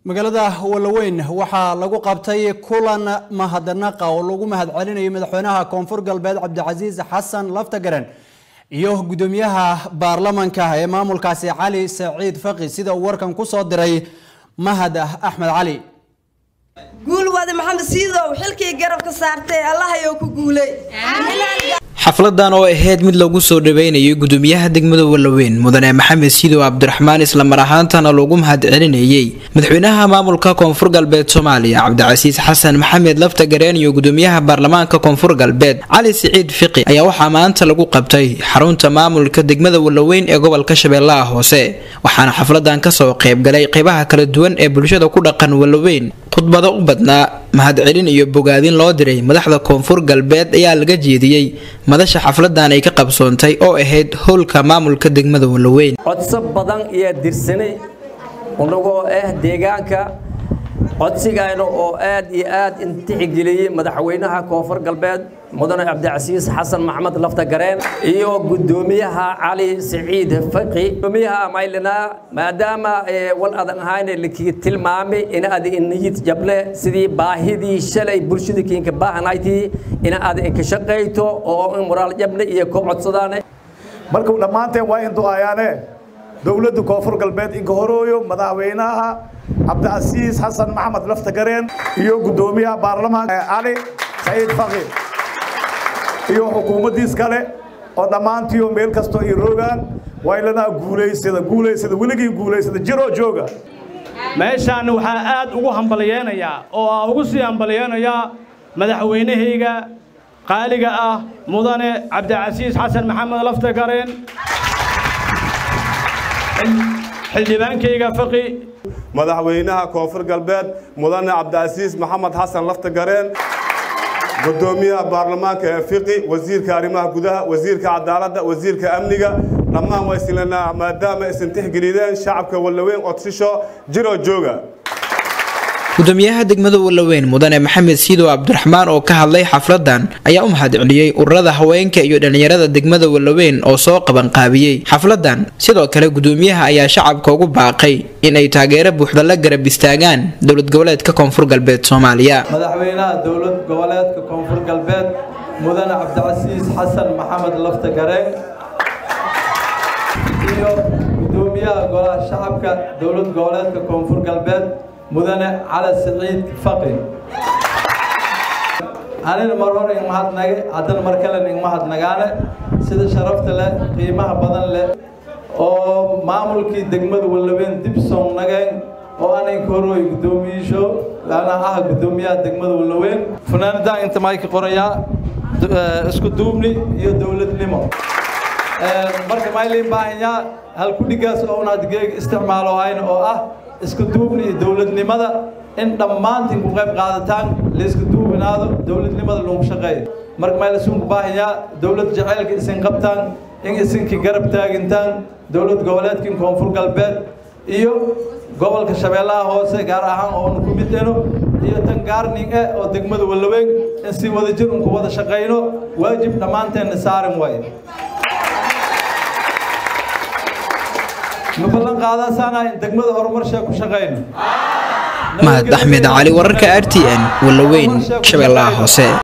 magaalada walaweyn waxaa lagu qabtay kulan mahadnaqa oo lagu mahadcelinayay madaxweynaha koonfur galbeed cabdicasiis xasan laftagaren iyo gudoomiyaha baarlamanka ee maamulkaasi cali saciid faqi sida uu warkan ku soo diray mahad axmed cali guul wada maxamed siidow xilkii garabka saartay allahayow ku guulay xafladan oo ahayd mid lagu soo dhaweynayay gudoomiyaha degmada walaweyn mudane maxamed siidow cabdiraxmaan islamar ahaantana loogu mahadcelinayey madaxweynaha maamulka koonfur galbeed soomaaliya cabdicasiis xasan maxamed laftagareen iyo gudoomiyaha baarlamaanka koonfur galbeed cali siciid fiqi ayaa waxaa maanta lagu qabtay xarunta maamulka degmada walaweyn ee gobolka shabeellaha hoose waxaana xafladan kasoo qeybgalay qeybaha kala duwan ee bulshada ku dhaqan walaweyn khudbado u badnaa mahadcelin iyo bogaadin loo diray madaxda koonfur galbeed ayaa laga jeediyey madasha xafladan ay ka qabsoontay oo ahayd howlka maamulka degmada walaweyn codso badan iyo dirsanay unagoo ah deegaanka codsigayna oo aad iyo aad intixgeliyey madaxweynaha koonfur galbeed mudane cabdicasiis xasan maxamed laftagareen iyo gudoomiyaha cali siciid faqi gudoomiyaha maylina maadaama wal adan ahayna lakii tilmaamay in ad inayid jable sidii baahidii shalay bulshada kiinka baahanayti in ad inka shaqayto oo in moraal jabne iyo ko codsadaane marka dhammaanteen waa in du'aayaane dowladda koonfur galbeed inka horooyo madaxweynaha cabdicasiis xasan maxamed laftagareen iyo gudoomiyaha baarlamaanka cali saciid faqi iyo xukuumaddiis kale oo dhammaantiio meel kastoo ay roogaan waylanaa guulaysada guulaysada weligii guulaysada jiroo jooga meeshaan waxaa aad ugu hambalyeenayaa oo aa ugu sii hambalyeenayaa madaxweynahayga qaaliga ah mudane cabdicasiis xasan maxamed laftagareen xildhibaankayga faqi madaxweynaha koonfur galbeed mudane cabdicasiis maxamed xasan laftagareen gudoomiyaha baarlamaanka ee fiqi wasiirka arrimaha gudaha wasiirka cadaaladda wasiirka amniga dhammaan waa islanaa maadaama isan tixgelideen shacabka walaweyn codsisho jiroo jooga gudoomiyaha degmada walaweyn mudane maxamed siidow cabdiraxmaan oo ka hadlay xafladan ayaa u mahadceliyey ururada haweenka iyo dhallinyarada degmada walaweyn oo soo qabanqaabiyey xafladan sidoo kale gudoomiyaha ayaa shacabka ugu baaqay in ay taageero buuxda la garab istaagaan dowlad goboleedka koonfur galbeed soomaaliya madaxweynaha dowlad goboleedka koonfur galbeed mudane cabdicasiis xasan maxamed laftagareen iyo gudoomiyaha golaha shacabka dowlad goboleedka koonfur galbeed mudane cali siciid faqi anina mar hore ing mahadnage haddana mar kalena ing mahadnagaane sida sharafta leh qiimaha badan leh oo maamulkii degmada walaweyn dib soo nageen oo aninka horooy guddoomiyiisho ana ah guddoomiyaha degmada walaweyn funaanadaan inta mayka qorayaa isku duubni iyo dowladnimo marka maylin baahanyaa halkudhigaas oo un hadgeega isticmaalo hayna oo ah isku duubni iyo dowladnimada in dhammaantiin ku qayb qaadataan laisku duubinaado dowladnimada lagu shaqeeyo marka mayl isunku baahanyaa dowlad jaceylka isin qabtaan in isinkii garab taagintaan dowlad goboleedkin koonfur galbeed iyo gobolka shabeellaha hoose gaar ahaan oonu ku mid eno iyo tan gaarning eh oo degmada walaweyn in si wada jir unku wada shaqayno waajib dhammaanteenna saaran waaye ma ballan qaadasaana in degmada horumarshaa ku shaqayno mahad axmed cali wararka r t n walaweyn shabeellaha hoose